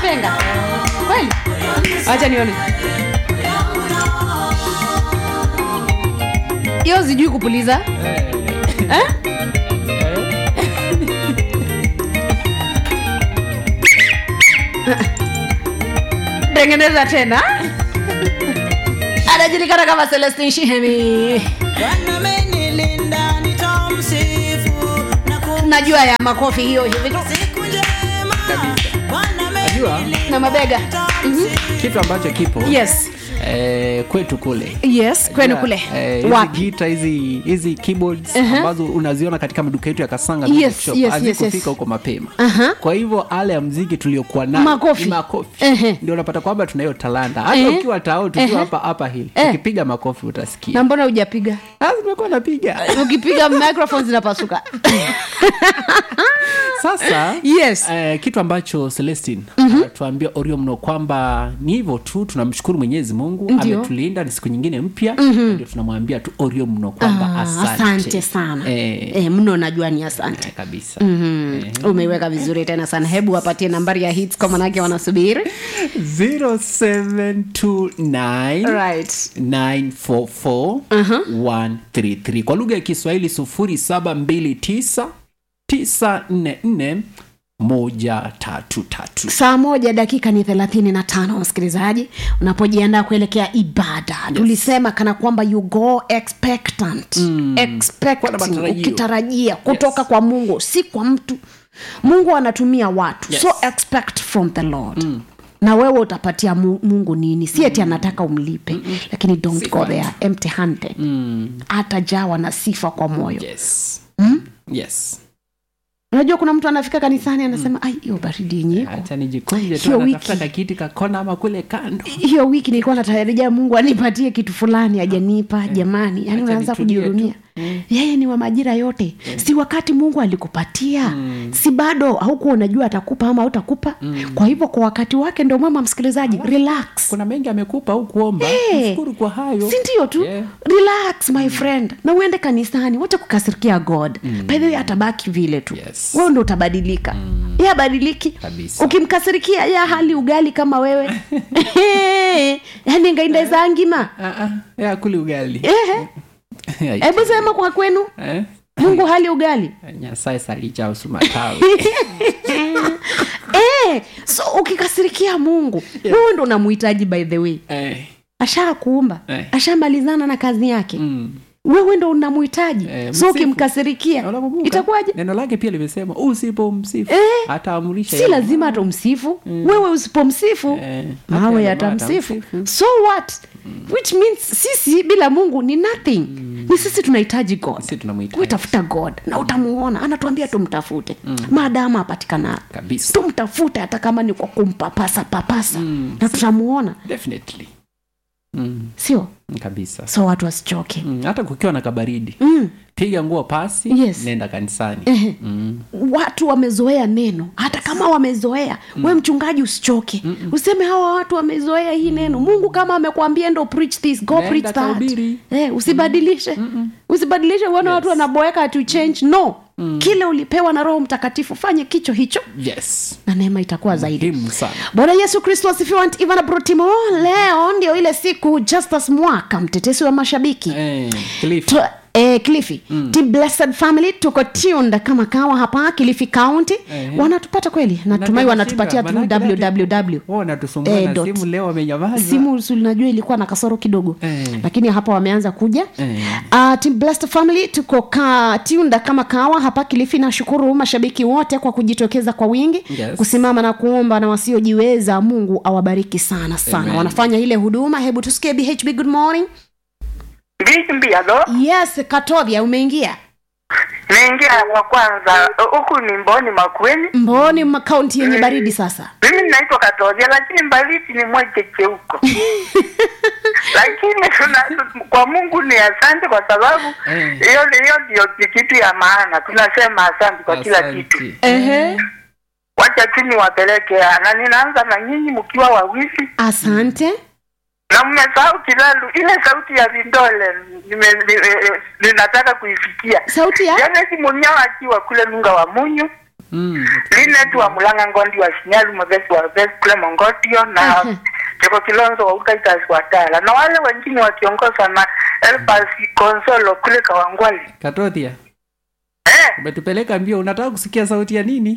mapenga kweli wacha nione hiyo sijui kupuliza eh? tengeneza tena anajulikana kama celestin shihemi Bwana amenilinda nitamsifu na kum- najua ya makofi hiyo hivi tu siku njema Bwana Najua amenilinda na mabega kitu ambacho kipo yes eh, kwetu kule yes kwenu kule Eh, hizi wapi gita hizi hizi keyboards ambazo unaziona katika maduka yetu ya kasanga Yes, Music Shop, yes, yes, hazikufika yes. huko mapema Aha. kwa hivyo ale ya mziki tuliokuwa nayo Makofi. ni makofi Ehe. ndio unapata kwamba tunayo talanta hata Ehe. ukiwa tao tukiwa Ehe. hapa hapa hili Eh. ukipiga makofi utasikia na mbona hujapiga Ah, zimekuwa napiga ukipiga microphone zinapasuka sasa yes Eh, kitu ambacho celestin anatuambia orio mno kwamba ni hivyo tu tunamshukuru mwenyezi mungu Ndio. ametulinda ni siku nyingine mpya ndio tunamwambia tu orio mno kwamba Ah, asante, asante sana eh, eh, mno najua ni asante eh, kabisa mm umeiweka vizuri tena sana hebu wapatie nambari ya hits kwa manake wanasubiri 0729 right 944 133 kwa lugha ya kiswahili 0729 944 133 saa moja dakika ni thelathini na tano msikilizaji unapojiandaa kuelekea ibada yes. tulisema kana kwamba you go expectant mm. Kuwa na expecting matarajio. ukitarajia kutoka Yes. kwa mungu si kwa mtu mungu anatumia watu Yes. so expect from the lord mm na wewe utapatia Mu- mungu nini si eti anataka umlipe lakini don't go there empty handed atajawa na sifa kwa moyo yes yes unajua kuna mtu anafika kanisani anasema ai hiyo baridi yenye iko hacha nijikunje tu Hiyo anatafuta wiki. kakiti kakona ama kule kando hiyo wiki nilikuwa natarajia mungu anipatie kitu fulani ajanipa jamani yani Acha unaanza nitulie kujihurumia yeye ni wa majira yote si wakati mungu alikupatia si bado haukuwa unajua atakupa ama hautakupa kwa hivyo kwa wakati wake ndio mwema msikilizaji relax kuna mengi amekupa au kuomba Eh. mshukuru kwa hayo si ndio tu Yeah. relax my friend na uende kanisani wacha kukasirikia god mm. by the way atabaki vile tu Yes. wewe ndo utabadilika mm. ye abadiliki Kabisa. ukimkasirikia ya hali ugali kama wewe yani ngaindeza ngima Ah, ah, ya kuli ugali Ehe. hebu sema kwa kwenu Eh? mungu hali ugali nyasaye salicha usumatawi eh, so ukikasirikia mungu wewe ndo unamhitaji by the way eh, ashakuumba Eh. ashamalizana na kazi yake mm. wewe ndo unamhitaji Eh, so msifu. ukimkasirikia Unakumbuka? itakuwaje neno lake pia limesema usipomsifu Eh. ataamurisha si yale lazima atamsifu wewe usipomsifu Eh, hata mawe yale yatamsifu matamsifu. so what which means sisi bila mungu ni nothing ni sisi tunahitaji god Sisi tunamhitaji. wetafuta god na utamuona anatuambia tumtafute maadamu apatikana kabisa tumtafute hata kama ni kwa kumpapasa papasa na tutamuona definitely mm. sio kabisa so watu wasichoke mm. hata kukiwa na kabaridi mm. piga nguo pasi Yes. nenda kanisani Ehe. mm. watu wamezoea neno hata kama wamezoea mm. we mchungaji usichoke Mm-mm. useme hawa watu wamezoea hii neno mungu kama amekwambia ndo preach this go Nenda preach that kahubiri. eh, usibadilishe usibadilishe uone watu wanaboeka to change no kile ulipewa na roho mtakatifu fanye kicho hicho yes na neema itakuwa zaidi muhimu sana bwana yesu kristo asifiwe Aunt ivana brotimo leo ndio ile siku justus mwaka mtetesi wa mashabiki eh, Cliff. Tu- Eh, kilifi mm. Team blessed family tuko tuned kama kawa hapa kilifi county Ehe. wanatupata kweli natumai Manake wanatupatia nashinda, through manake dati- www wao wanatusumbua Eh, na dot. simu leo wamenyamaza simu si unajua ilikuwa na kasoro kidogo Eh. lakini hapa wameanza kuja Eh. uh, team blessed family tuko ka tunda kama kawa hapa kilifi nashukuru mashabiki wote kwa kujitokeza kwa wingi Yes. kusimama na kuomba na wasiojiweza mungu awabariki sana sana Amen. wanafanya ile huduma hebu tusikie bhb good morning Mbichi mbiado yes katovya umeingia naingia wa kwanza huku ni Mboni Makueni. mboni ma- kaunti yenye baridi sasa Mimi naitwa Katozia, lakini Mbaliti ni mwecheche huko lakini tuna, kwa Mungu ni asante kwa sababu Eh. hiyo hiyo ndio kitu ya maana. Tunasema asante kwa kila kitu. Asante. Ehe. Wacha chini wapeleke, na ninaanza na nyinyi mkiwa wawili asante na mmesahau kilalu, ile sauti ya vindole nime- nime- ninataka kuifikia. sauti ya Janet Munyao akiwa kule Nunga wa Munyu Mm. linet wa mulanga ngondi wa shinyalu mwepesi wa vesi kule mongotio na cheko kilonzo wa ukaitas wa tala na wale wengine wakiongozwa na elpas konsolo kule kawangwali katothia eh, umetupeleka mbio unataka kusikia sauti ya nini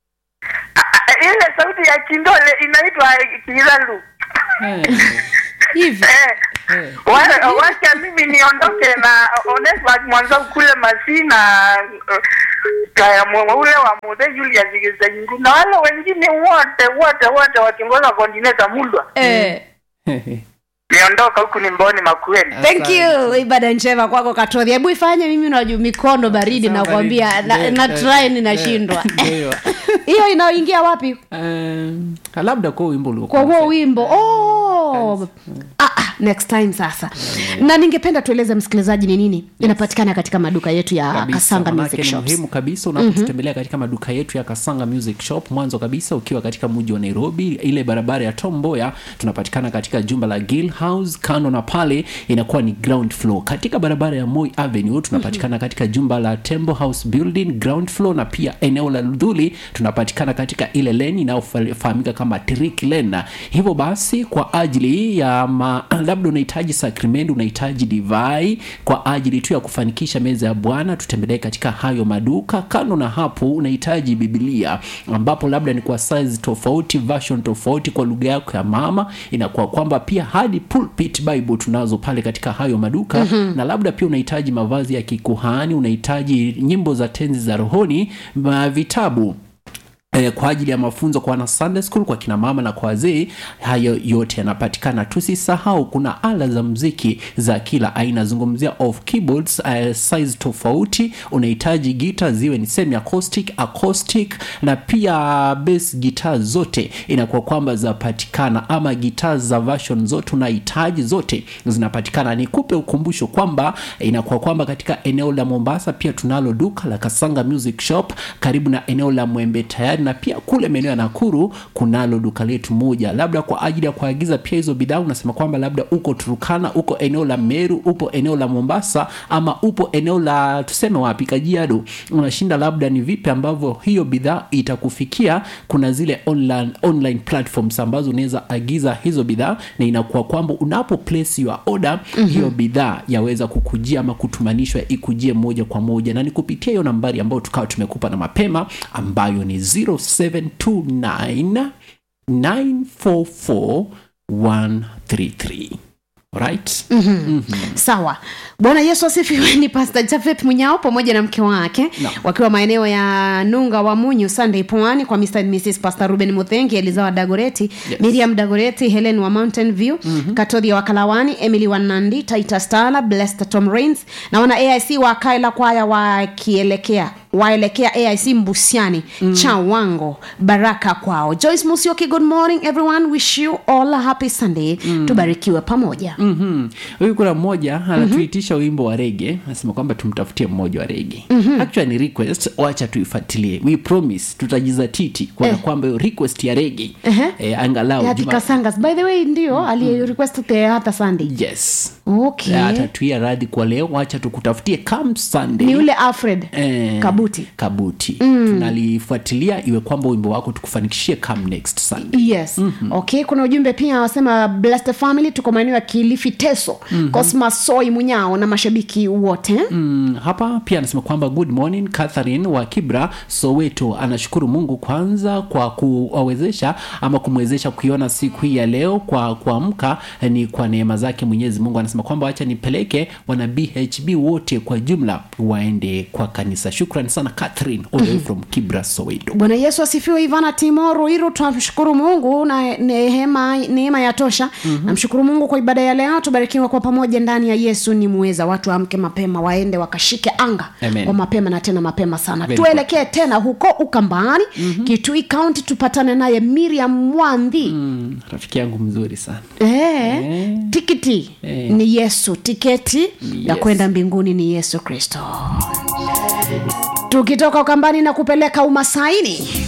a- a- ile sauti ya kindole inaitwa kiralu eh. hivi eh, Eh. Wa- wacha mimi niondoke na Onesmus mwanzo kule Masina uh, kaya mwe- ule wa Muthe Julius Gizengu na wale wengine wote wote wote wakiongoza kondineta Mulwa eh. niondoka huku ni mboni makueni thank you ibada njema kwako katodhi hebu ifanye mimi najua mikono baridi Sawa, nakwambia baridi. na, Eh, na eh, try eh, ninashindwa ndio. hiyo inaoingia wapi Um, labda kwa wimbo uliokuwa kwa huo unasema. wimbo oh. ah, ah, next time sasa na ningependa tueleze msikilizaji ni nini inapatikana katika maduka yetu ya kabisa, kasanga manake music ni shops muhimu kabisa unapotutembelea katika maduka yetu ya kasanga music shop mwanzo kabisa ukiwa katika mji wa nairobi ile barabara ya tom mboya tunapatikana katika jumba la gill house kando na pale inakuwa ni ground floor katika barabara ya moi avenue tunapatikana katika jumba la tembo house building ground floor na pia eneo la ludhuli tunapatikana katika ile leni inayofahamika kama trick lane hivyo basi kwa ajili ya ma, labda unahitaji sakrimenti unahitaji divai kwa ajili tu ya kufanikisha meza ya bwana tutembelee katika hayo maduka kando na hapo unahitaji bibilia ambapo labda ni kwa size tofauti version tofauti kwa lugha yako ya mama inakuwa kwamba pia hadi pulpit bible tunazo pale katika hayo maduka mm-hmm. na labda pia unahitaji mavazi ya kikuhani unahitaji nyimbo za tenzi za rohoni ma vitabu Eh, kwa ajili ya mafunzo kwa wana sunday school kwa kina mama na kwa wazee hayo yote yanapatikana tusisahau kuna ala za mziki za kila aina zungumzia of keyboards uh, size tofauti unahitaji gita ziwe ni semi acoustic acoustic na pia bass gitaa zote inakuwa kwamba zinapatikana ama gitaa za version zote unahitaji zote zinapatikana nikupe ukumbusho kwamba inakuwa kwamba katika eneo la mombasa pia tunalo duka la kasanga music shop karibu na eneo la mwembe tayari na pia kule maeneo ya nakuru kunalo duka letu moja labda kwa ajili ya kuagiza pia hizo bidhaa unasema kwamba labda uko turukana uko eneo la meru upo eneo la mombasa ama upo eneo la tuseme wapi kajiado unashinda labda ni vipi ambavyo hiyo bidhaa itakufikia kuna zile online, online platforms ambazo unaweza agiza hizo bidhaa na inakuwa kwamba unapo place your order mm-hmm. hiyo bidhaa yaweza kukujia ama kutumanishwa ikujie moja kwa moja na ni kupitia hiyo nambari ambayo tukawa tumekupa na mapema ambayo ni 0729 944 133 right sawa bwana yesu asifiwe ni pastor jafet munyao pamoja na mke wake Naam. wakiwa maeneo ya nunga wa munyu sunday pwani kwa mr and mrs pastor ruben muthengi elizawa dagoreti Yes. miriam dagoreti helen wa mountain view mm-hmm. katodhi wa kalawani emily wanandi titus tala blessed tom rains na wana aic wa kaila kwaya wakielekea waelekea aic mbusiani mm. chawango baraka kwao joyce musioki good morning everyone wish you all a happy sunday mm. tubarikiwe pamoja mm. Mhm. huyu kuna mmoja anatuitisha wimbo wa rege anasema kwamba tumtafutie mmoja wa rege mm-hmm. actually ni request wacha tuifuatilie we promise tutajizatiti kuona Eh. kwamba hiyo request ya rege Ehe. eh, angalau ya juma- kikasangas by the way ndio mm. alirequest the hata sunday yes okay Eh, atatuia radhi kwa leo wacha tukutafutie kam sunday ni yule alfred Eh, kabuti kabuti mm. tunalifuatilia iwe kwamba wimbo wako tukufanikishie come next sunday yes mm-hmm. okay kuna ujumbe pia wasema blessed family tuko maeneo ya kilifi teso mm-hmm. cosmas soi munyao na mashabiki wote mm, hapa pia anasema kwamba good morning catherine wa kibra soweto anashukuru mungu kwanza kwa kuwawezesha ama kumwezesha kuiona siku hii ya leo kwa kuamka eh, ni kwa neema zake mwenyezi mungu anasema kwamba wacha nipeleke wana bhb wote kwa jumla waende kwa kanisa shukran sana catherine all the way from kibra soweto bwana yesu asifiwe ivana timoru hilo tunamshukuru mungu na neema neema ya tosha mm-hmm. namshukuru mungu kwa ibada ya leo tubarikiwa kwa pamoja ndani ya yesu ni muweza watu waamke mapema waende wakashike anga Amen. kwa mapema na tena mapema sana Very tuelekee tena huko ukambani mm-hmm. kitui kaunti tupatane naye miriam mwandhi mm, rafiki yangu mzuri sana Eh, tikiti Eh. ni yesu tiketi ya Yes. kwenda mbinguni ni yesu kristo tukitoka ukambani na kupeleka umasaini